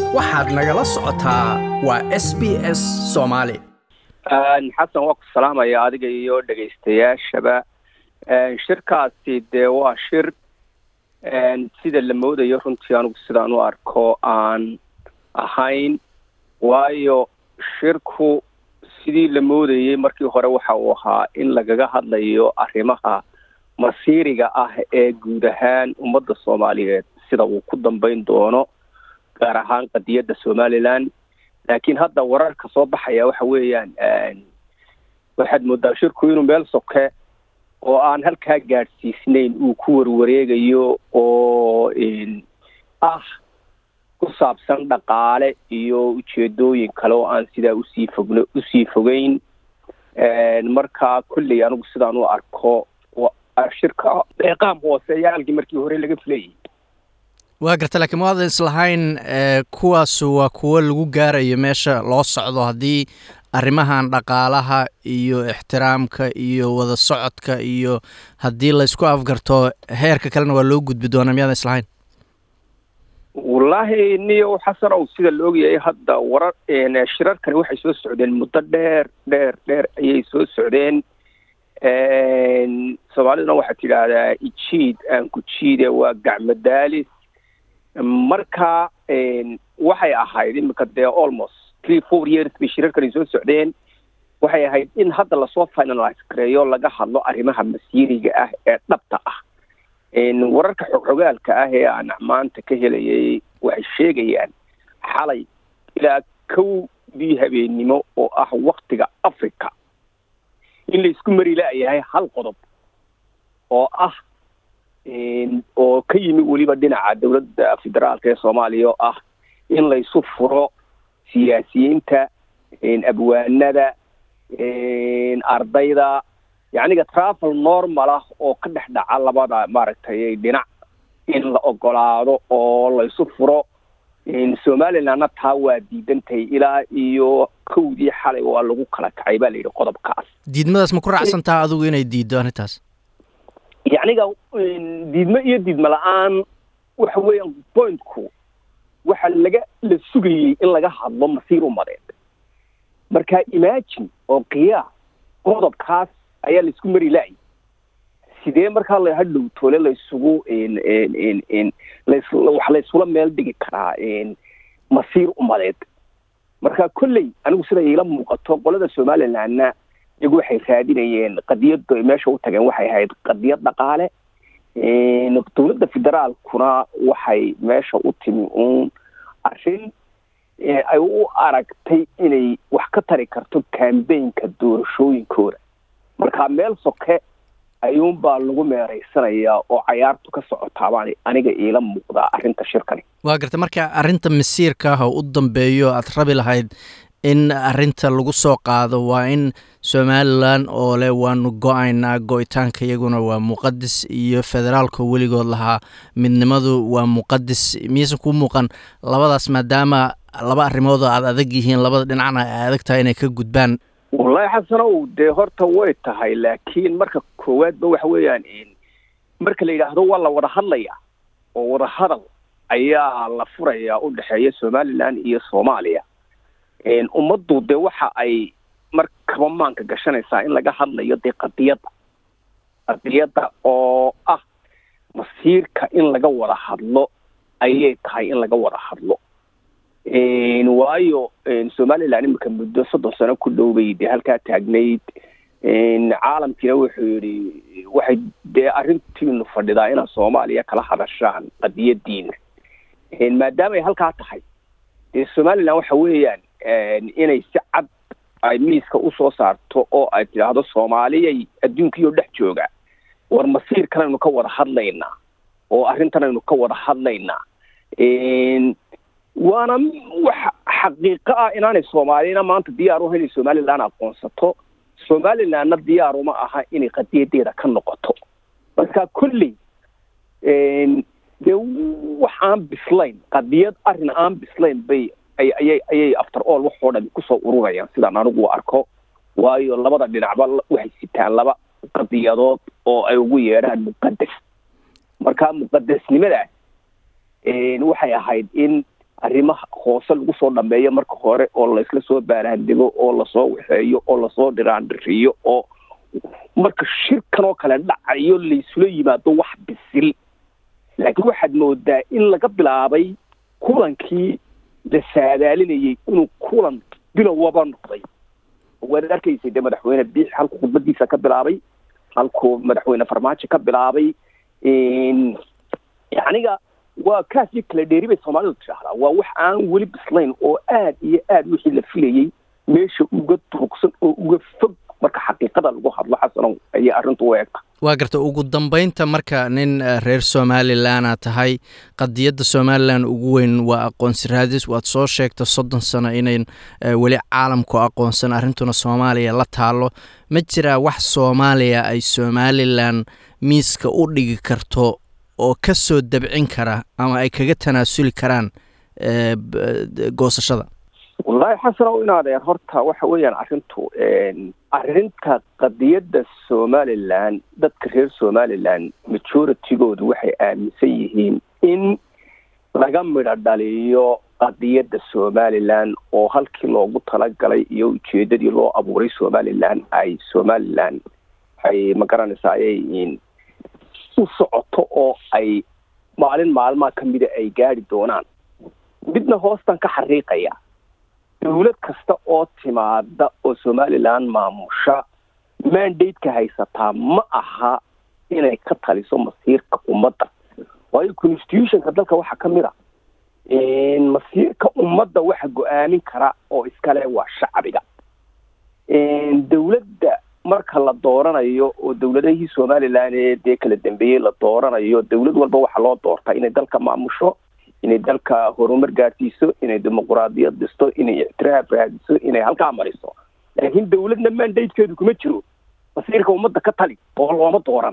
waxaad nagala socotaa waa s b s soomaali xasan waa ku salaamaya adiga iyo dhegaystayaashaba shirkaasi dee waa shir sida la moodayo runtii anigu sidaan u arko aan ahayn waayo shirku sidii la moodayey markii hore waxa uu ahaa in lagaga hadlayo arrimaha masiiriga ah ee guud ahaan ummadda soomaaliyeed sida uu ku dambeyn doono gaar ahaan qadiyadda somaliland laakiin hadda wararka soo baxaya waxa weeyaan waxaad moodaa shirku inuu meel soke oo aan halkaa gaadhsiisnayn uu ku warwareegayo oo ah ku saabsan dhaqaale iyo ujeedooyin kale oo aan sidaa usii fogn usii fogeyn marka kolley anigu sidaan u arko shirka deeqaam hooseeya halkii markii hore laga filayay waa garta laakiin waadan islahayn kuwaasu waa kuwo lagu gaarayo meesha loo socdo haddii arrimahan dhaqaalaha iyo ixtiraamka iyo wada socodka iyo haddii laysku afgarto heerka kalena waa loo gudbi doonaa miyaadan islahayn wallaahi niyo xasan ow sida la ogyahay hadda warar shirarkani waxay soo socdeen muddo dheer dheer dheer ayay soo socdeen soomaaliduna waxaad tidhaahdaa ijiid aan ku jiide waa gacmo daalis marka waxay ahayd imika dee almost three four years bay shirarkani soo socdeen waxay ahayd in hadda lasoo finalize gareeyo laga hadlo arrimaha masiiriga ah ee dhabta ah wararka xogxogaalka ah ee aan maanta ka helayay waxay sheegayaan xalay ilaa kowdii habeennimo oo ah waktiga africa in la isku mari la-yahay hal qodob oo ah oo ka yimi weliba dhinaca dowladda federaalka ee soomaaliya oo ah in laysu furo siyaasiyiinta abwaanada ardayda yacniga travel normal ah oo ka dhex dhaca labada maaragtay dhinac in la ogolaado oo laysu furo somalilandna taa waa diidantahay ilaa iyo kowdii xalay waa lagu kala kacay baa layidhi qodobkaas diidmadaas ma ku raacsan taha adigu inay diiddo arrintaas yacniga diidmo iyo diidmo la-aan waxa weeyaan pointku waxa laga la sugayey in laga hadlo masiir umadeed marka imagine oo qiyaas qodobkaas ayaa laisku mari la-ay sidee markaa la hadhow toole laysugu wax laysula meel dhigi karaa masiir umadeed marka kolley anigu sida iila muuqato qolada somalilandna iyagu waxay raadinayeen qadiyadda meesha u tageen waxay ahayd qadiyad dhaqaale dowladda federaalkuna waxay meesha u timi uun arrin ay u aragtay inay wax ka tari karto cambaynka doorashooyinkooda marka meel soke ayuunbaa lagu meeraysanayaa oo cayaartu ka socotaabaan aniga iila muuqdaa arrinta shirkani waa garta marka arrinta masiirka ah oo u dambeeyo aad rabi lahayd in arrinta lagu soo qaado waa in somalilan oo leh waanu go-aynaa go-itaanka iyaguna waa muqadis iyo federaalka weligood lahaa midnimadu waa muqadis miyaysan kuu muuqan labadaas maadaama laba arrimood oo aad adag yihiin labada dhinacna ay adag tahay inay ka gudbaan wallaahi xasanow dee horta way tahay laakiin marka koowaadba waxa weeyaan marka la yidhaahdo waa la wada hadlaya oo wada hadal ayaa la furayaa u dhexeeya somaliland iyo soomaaliya ummaddu dee waxa ay markaba maanka gashanaysaa in laga hadlayo dee qadiyadda qadiyadda oo ah masiirka in laga wada hadlo ayay tahay in laga wada hadlo waayo somaliland imika muddo soddon sano ku dhowbay dee halkaa taagnayd caalamkiina wuxuu yidhi waxay dee arrintiinu fadhidaa inaad soomaaliya kala hadashaan qadiyadiina maadaama ay halkaa tahay dee somaliland waxa weeyaan inay si cad ay miiska usoo saarto oo ay tidhaahdo soomaaliyay adduunkiioo dhex jooga war masiirkan aynu ka wada hadlaynaa oo arrintan aynu ka wada hadlaynaa waana wax xaqiiqo ah inaanay soomaaliyana maanta diyaar u inay somaliland aqoonsato somalilandna diyaar uma aha inay qadiyadeeda ka noqoto marka kolley dee wax aan bislayn qadiyad arrin aan bislayn bay ayay ayay after all waxoo dhan kusoo ururayaan sidaan anigu u arko waayo labada dhinacba waxay sitaan laba qadiyadood oo ay ugu yeedhaan muqadas marka muqadasnimadaas waxay ahayd in arrimaha hoose lagu soo dhameeyo marka hore oo laysla soo baaraandego oo lasoo waxeeyo oo lasoo dhiraandhiriyo oo marka shirkan oo kale dhacayo laysula yimaado wax bisil laakiin waxaad moodaa in laga bilaabay kulankii la saadaalinayay inuu kulan bilowaba noqday waad arkaysay dee madaxweyne biix halkuu khudbadiisa ka bilaabay halkuu madaxweyne farmaajo ka bilaabay aniga waa kaasiyo kala dheeri bay soomaalidu tidhaahdaa waa wax aan weli bislayn oo aad iyo aad wixii la filayey meesha uga durugsan oo uga fog marka xaqiiqada lagu hadlo xasanow ayay arrintu u eegta waa garta ugu dambeynta marka nin reer somalilanaa tahay qadiyadda somalilan ugu weyn waa aqoonsi raadis waad soo sheegta soddon sano inayn weli caalamku aqoonsan arrintuna soomaaliya la taalo ma jiraa wax soomaaliya ay somalilan miiska u dhigi karto oo ka soo dabcin kara ama ay kaga tanaasuli karaan goosashada wallaahi xasanow in adeer horta waxa weeyaan arrintu arrinta qadiyadda somalilan dadka reer somalilan majoritygoodu waxay aaminsan yihiin in laga midho dhaliyo qadiyadda somalilan oo halkii loogu talagalay iyo ujeedadii loo abuuray somalilan ay somalilan ay magaranaysaa ayay u socoto oo ay maalin maalmaha ka mida ay gaadi doonaan midna hoostan ka xariiqaya dawlad kasta oo timaada oo somalilan maamusha mandate-ka haysataa ma aha inay ka taliso masiirka ummadda waayo constitutionka dalka waxaa ka mid a masiirka ummadda waxa go-aamin kara oo iskale waa shacbiga dawladda marka la dooranayo oo dawladahii somalilan ee dee kala dambeeyey la dooranayo dawlad walba waxaa loo doortaa inay dalka maamusho inay dalka horumar gaadhsiiso inay dimuquraadiyad dhisto inay ictiraaf raadiso inay halkaa mariso laakiin dawladna mandatekeedu kuma jiro masiirka ummadda ka tali oo looma dooran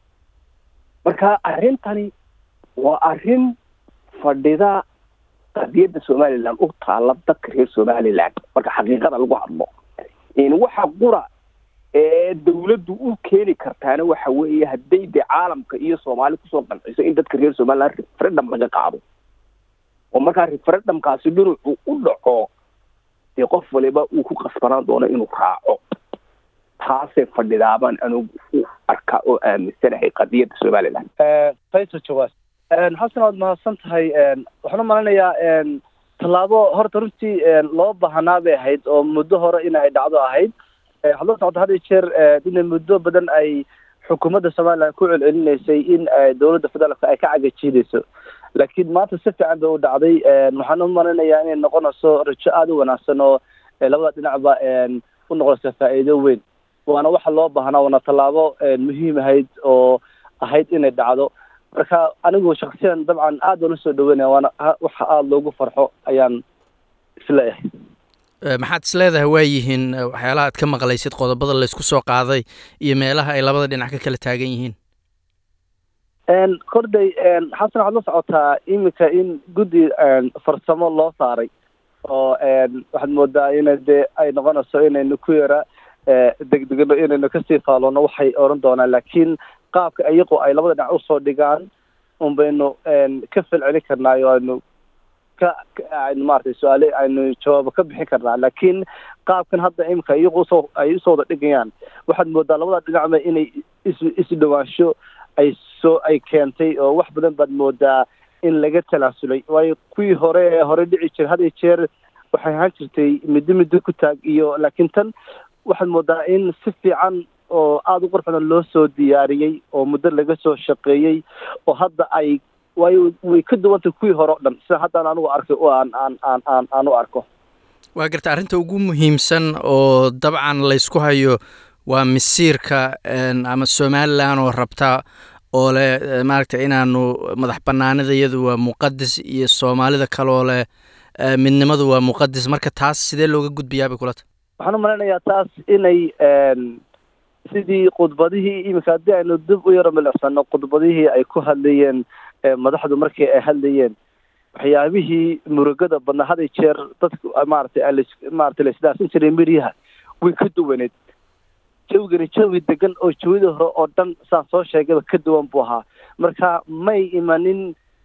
marka arrintani waa arrin fadhida qadiyadda somalilan u taala dadka reer somalilan marka xaqiiqada lagu hadlo waxa qura ee dawladdu u keeni kartaana waxa weeye hadday dee caalamka iyo soomaali kusoo qanciso in dadka reer somalilan referendum laga qaado oo markaa referendumkaasi dhinacu u dhaco dee qof waliba uu ku qasbanaan doono inuu raaco taasay fadhidaabaan anugu u arkaa oo aaminsanahay qadiyadda somalilan faysal jawaas xasan waad mahadsan tahay waxaan u malinayaa tallaabo horta runtii loo baahanaa bay ahayd oo muddo hore in ay dhacdo ahayd waxaad la socota had iyo jeer ina muddo badan ay xukuumadda somalilan ku celcelinaysay in dowladda federaalka ay ka cagajiidayso laakiin maanta si fiican bay u dhacday waxaan u malinayaa inay noqonayso rajo aada u wanaagsan oo labada dhinacba u noqonaysa faa'iido weyn waana waxa loo baahnaa waana tallaabo muhiim ahayd oo ahayd inay dhacdo marka anigu shaksiyan dabcan aad baan usoo dhaweynaya waana waxa aada loogu farxo ayaan isleeyahay maxaad is leedahay waa yihiin waxyaalaha aad ka maqlaysid qodobada laysku soo qaaday iyo meelaha ay labada dhinac ka kala taagan yihiin korday xasan waxaad la socotaa iminka in guddi farsamo loo saaray oo waxaad moodaa ina dee ay noqonayso inaynu ku yara degdegno inaynu kasii faaloono waxay oran doonaan laakiin qaabka iyaqoo ay labada dhinac usoo dhigaan un baynu ka falcelin karnaayo aynu ka aynu maratay su-aale aynu jawaabo ka bixin karnaa laakiin qaabkan hadda iminka iyagu usoo ay usoo wada dhigayaan waxaad moodaa labada dhinacba inay is isdhawaansho ay soo ay keentay oo wax badan baad moodaa in laga talaasulay waayo kuwii hore ee hore dhici jira had iyo jeer waxay ahaan jirtay middo middo ku taag iyo laakiin tan waxaad moodaa in si fiican oo aada u qurxudan loo soo diyaariyey oo muddo laga soo shaqeeyey oo hadda ay waayo way ka duwantay kuwii hore o dhan sida haddaan anigu arkay oo aan aan aan aan aan u arko waa garta arrinta ugu muhiimsan oo dabcan laysku hayo waa masiirka ama somalilan oo rabta oo leh maaragtay inaanu madax banaanida iyadu waa muqadis iyo soomaalida kaloo leh midnimadu waa muqadis marka taas sidee looga gudbiyaa bay kula tahay waxaan u malaynayaa taas inay sidii khudbadihii iminka haddii aynu dib u yaro milicsano khudbadihii ay ku hadlayeen madaxdu markii ay hadlayeen waxyaabihii murugada badnaa haday jeer dadku maaragtay maratay la isdhaafsan jiray miryaha way ka duwaneed jawigani jawi degan oo jawidii hore oo dhan saan soo sheegayba ka duwan buu ahaa marka may imanin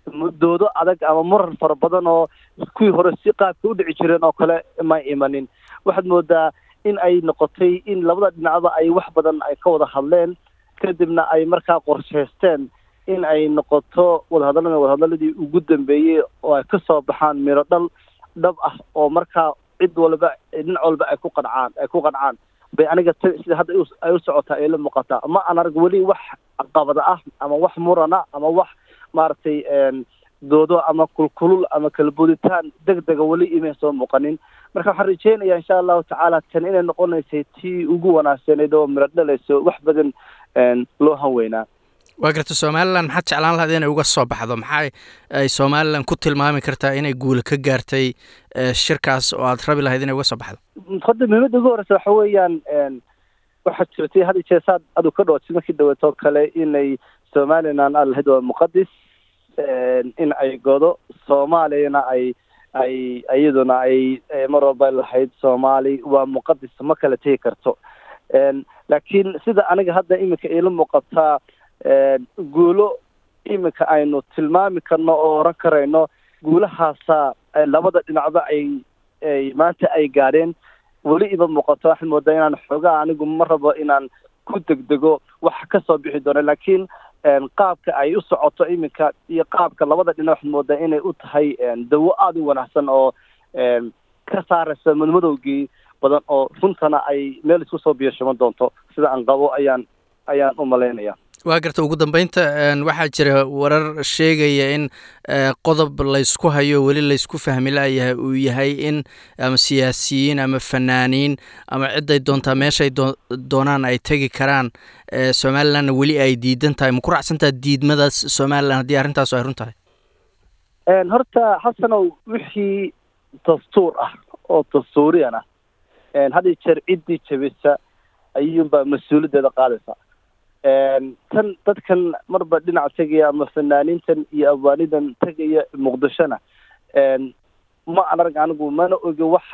doodo adag ama muran fara badan oo kuwii hore si qaabka u dhici jireen oo kale may imanin waxaad moodaa in ay noqotay in labada dhinacba ay wax badan ay ka wada hadleen kadibna ay markaa qorshaysteen in ay noqoto wadahadallada wadahadaladii ugu dambeeyey oo ay kasoo baxaan miro dhal dhab ah oo markaa cid walba dhinac walba ay ku qancaan ay ku qancaan bay aniga t sida hadda ay u socotaa ay la muuqataa ma aan arag weli wax qabada ah ama wax murana ama wax maaragtay doodo ama kulkulul ama kalbuditaan deg dega weli imay soo muuqanin marka waxaan rajeynayaa insha allahu tacaala tan inay noqonaysay tii ugu wanaagsaneyd oo miro dhalayso wax badan loo hanweynaa waa garta somalilan maxaad jeclaan lahayd inay uga soo baxdo maxaa ay somalilan ku tilmaami kartaa inay guula ka gaartay shirkaas oo aad rabi lahayd inay uga soo baxdo hadda muhiimadda ugu horeysa waxa weeyaan waxaad jirtay had jeer saad adu ka dhawaatid markii dhaweetoo kale inay somalilan aad lahayd waa muqadis in ay godo soomaaliyana ay ay iyaduna ay mar walba lahayd soomaali waa muqadis ma kala tegi karto laakiin sida aniga hadda iminka iila muuqataa guulo iminka aynu tilmaami karno oo oran karayno guulahaasa labada dhinacba ay ay maanta ay gaadheen weli iba muuqato waxaad moodaa inaan xoogaa anigu ma rabo inaan ku degdego wax kasoo bixi doono laakiin qaabka ay u socoto iminka iyo qaabka labada dhinac waxaad moodaa inay u tahay dawo aada u wanaagsan oo ka saaraysa madmadowgii badan oo runtana ay meel isku soo biyashaman doonto sida aan qabo ayaan ayaan u malaynaya waa garta ugu dambeynta waxaa jira warar sheegaya in qodob laysku hayo weli laysku fahmi layahay uu yahay in ama siyaasiyiin ama fanaaniin ama ciday doontaa meeshay doonaan ay tegi karaan somalilandna weli ay diidan tahay ma ku raacsantaha diidmadaas somalilan haddii arrintaas ay run tahay horta xasanow wixii dastuur ah oo dastuuriyan ah had jeer ciddii jabisa ayuunbaa mas-uuliyaddeeda qaadaysa tan dadkan marba dhinac tegaya ama fanaaniintan iyo abwaanidan tegaya muqdishona ma an arag anigu mana ogi wax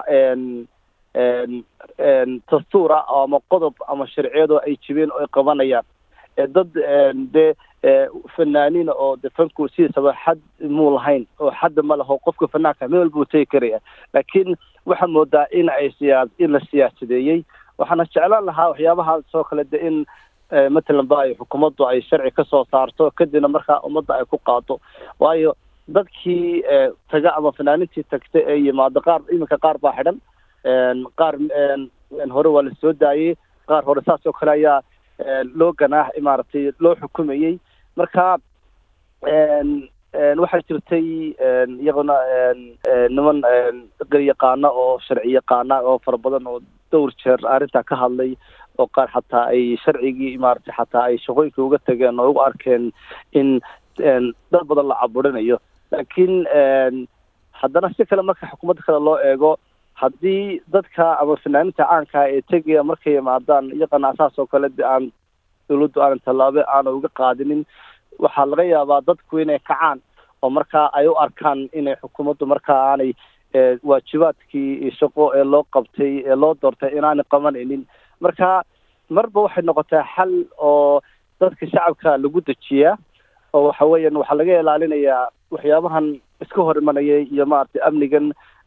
dastuura ama qodob ama sharciyadoo ay jibeen oo ay qabanayaan dad dee fanaaniina oo de fanku sidiisaba xad muu lahayn oo xadda ma laho qofka fanaanka meel walbuu tegi karaya laakiin waxaa moodaa in ay siyaa in la siyaasadeeyey waxaana jeclaan lahaa waxyaabahaas oo kale de in matalan ba ay xukuumaddu ay sharci ka soo saarto kadibna markaa ummadda ay ku qaado waayo dadkii taga ama fanaaniintii tagta ee yimaado qaar iminka qaar baa xidhan qaar hore waa la soo daayey qaar hore saas oo kale ayaa loo ganaax maaragtay loo xukumayey marka waxaa jirtay iyaguna niman garyaqaana oo sharci yaqaana oo fara badan oo dhowr jeer arrintaa ka hadlay oo qaar xataa ay sharcigii maaragtay xataa ay shaqooyinka uga tageen oo ugu arkeen in dad badan la caburinayo laakiin haddana si kale marka xukuumadda kale loo eego haddii dadka ama fanaaniinta caankaa ee tegaya markay yimaadaan iyagana saas oo kale de aan dawladdu aanan tallaabo aana uga qaadinin waxaa laga yaabaa dadku inay kacaan oo markaa ay u arkaan inay xukuumaddu markaa aanay waajibaadkii shaqo ee loo qabtay ee loo doortay inaanay qabanaynin marka marba waxay noqotaa xal oo dadka shacabka lagu dejiyaa oo waxa weeyaan waxaa laga ilaalinayaa waxyaabahan iska hor imanaya iyo maaragtay amnigan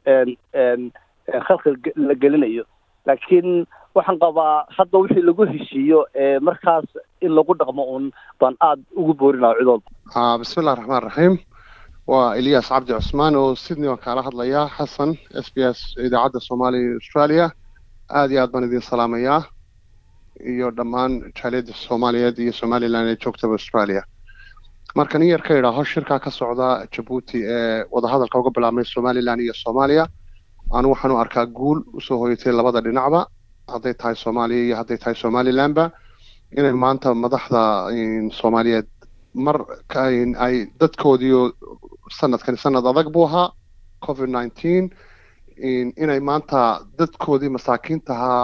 khalqi la gelinayo laakiin waxaan qabaa hadda wixii lagu heshiiyo ee markaas in lagu dhaqmo un baan aada ugu boorinaya cid walba bismillahi raxmaan raxiim waa eliyas cabdi cusmaan oo sydney waan kaala hadlayaa xasan s b s idaacadda soomaaliya australia aada iyo aad baan idin salaamayaa iyo dhammaan jaaliyadda soomaaliyeed iyo somalilan ee joogtaba australia marka nin yar ka idhaaho shirkaa ka socda jabuuti ee wadahadalka uga bilaabmay somalilan iyo soomaaliya anu waxaan u arkaa guul usoo hoyatay labada dhinacba hadday tahay soomaaliya iyo hadday tahay somalilanba inay maanta madaxda soomaaliyeed mar ay dadkoodiio sanadkani sanad adag buu ahaa covid nineteen inay maanta dadkoodii masaakiintahaa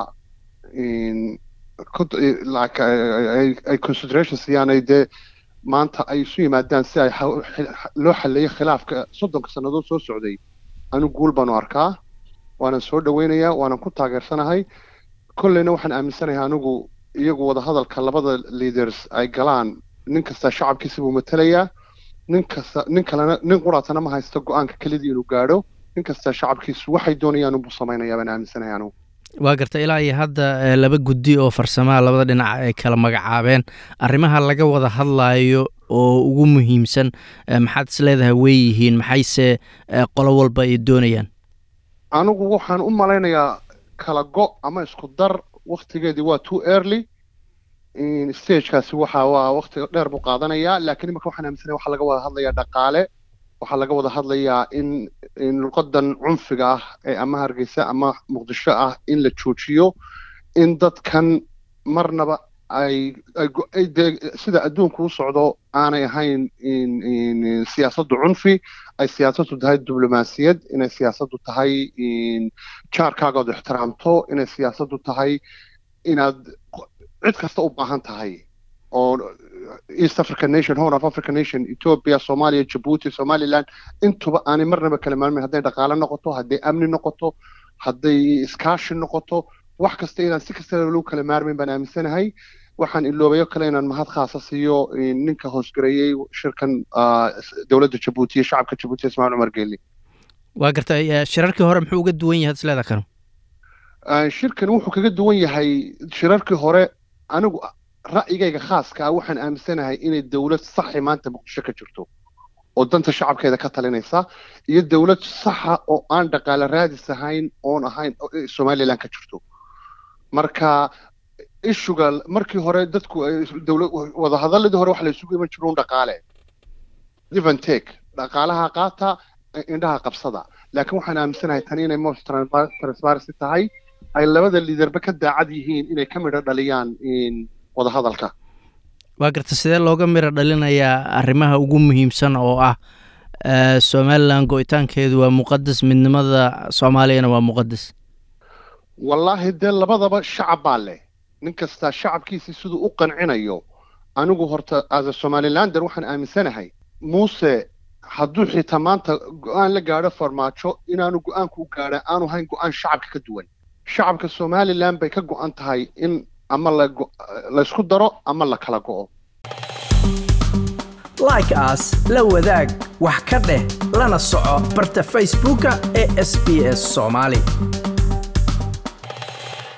ay consideration siyaanay dee maanta ay isu yimaadaan si ay loo xaleeyo khilaafka soddonka sannadood soo socday anu guul baanu arkaa waanan soo dhaweynayaa waanan ku taageersanahay kolleyna waxaan aaminsanahay anigu iyagu wadahadalka labada leaders ay galaan nin kasta shacabkiisa buu matelayaa nin kasta nin kalena nin quraatana ma haysto go-aanka kelidii inuu gaadho nin kasta shacabkiisu waxay doonayaan unbuu samaynayaa baan aaminsanahay anugu waa garta ilaa iyo hadda laba guddi oo farsamaha labada dhinac ay kala magacaabeen arrimaha laga wada hadlaayo oo ugu muhiimsan maxaad is leedahay wey yihiin maxayse qolo walba ay doonayaan anigu waxaan u malaynayaa kala go ama isku dar waktigeedii waa too early stagekaasi waxa waa wakti dheer buu qaadanayaa laakiin imika waxaan aaminsanaya waxaa laga wada hadlayaa dhaqaale waxaa laga wada hadlayaa in in luqadan cunfiga ah ee ama hargeysa ama muqdisho ah in la joojiyo in dadkan marnaba ay ay dee sida adduunku u socdo aanay ahayn siyaasaddu cunfi ay siyaasaddu tahay diblomaasiyad inay siyaasaddu tahay jaarkaagaad ixtiraamto inay siyaasaddu tahay inaad cid kasta u baahan tahay oo east african nation horn of african nation ethiopia somalia djibouti somaliland intuba aanay marnaba kala maalmin hadday dhaqaale noqoto hadday amni noqoto hadday iskaashi noqoto wax kasta inaan si kasta lagu kala maarmin baan aaminsanahay waxaan iloobayo kale inaan mahad khaasa siiyo ninka hoosgareeyey shirkan dowladda jabuuti iyo shacabka jabuuti ismaaiil cumar geeli waa gartay shirarkii hore muxuu uga duwan yahay isleeda kanu shirkan wuxuu kaga duwan yahay shirarkii hore anigu ra'yigayga khaaska ah waxaan aaminsanahay inay dowlad saxi maanta muqdisho ka jirto oo danta shacabkeeda ka talinaysa iyo dowlad saxa oo aan dhaqaale raadis ahayn oon ahayn somaliland ka jirto marka ishuga markii hore dadku wadahadaladii hore waxa la isugu iman jiro un dhaqaale give and take dhaqaalaha qaata indhaha qabsada laakiin waxaan aaminsanahay tani inay most transparency tahay ay labada liidarba ka daacad yihiin inay ka midho dhaliyaan wadahadalka waa garta sidee looga miro dhalinayaa arrimaha ugu muhiimsan oo ah somalilan go-itaankeedu waa muqadas midnimada soomaaliyana waa muqadas wallaahi dee labadaba shacab baa leh nin kastaa shacabkiisii siduu u qancinayo anigu horta as a somalilander waxaan aaminsanahay muuse hadduu xitaa maanta go-aan la gaadho farmaajo inaanu go-aanku u gaadha aanu hayn go-aan shacabka ka duwan shacabka somalilan bay ka go-an tahay in ama laysku daro ama la kala go'o like aas la wadaag wax ka dheh lana soco barta facebooka ee sb s soomaali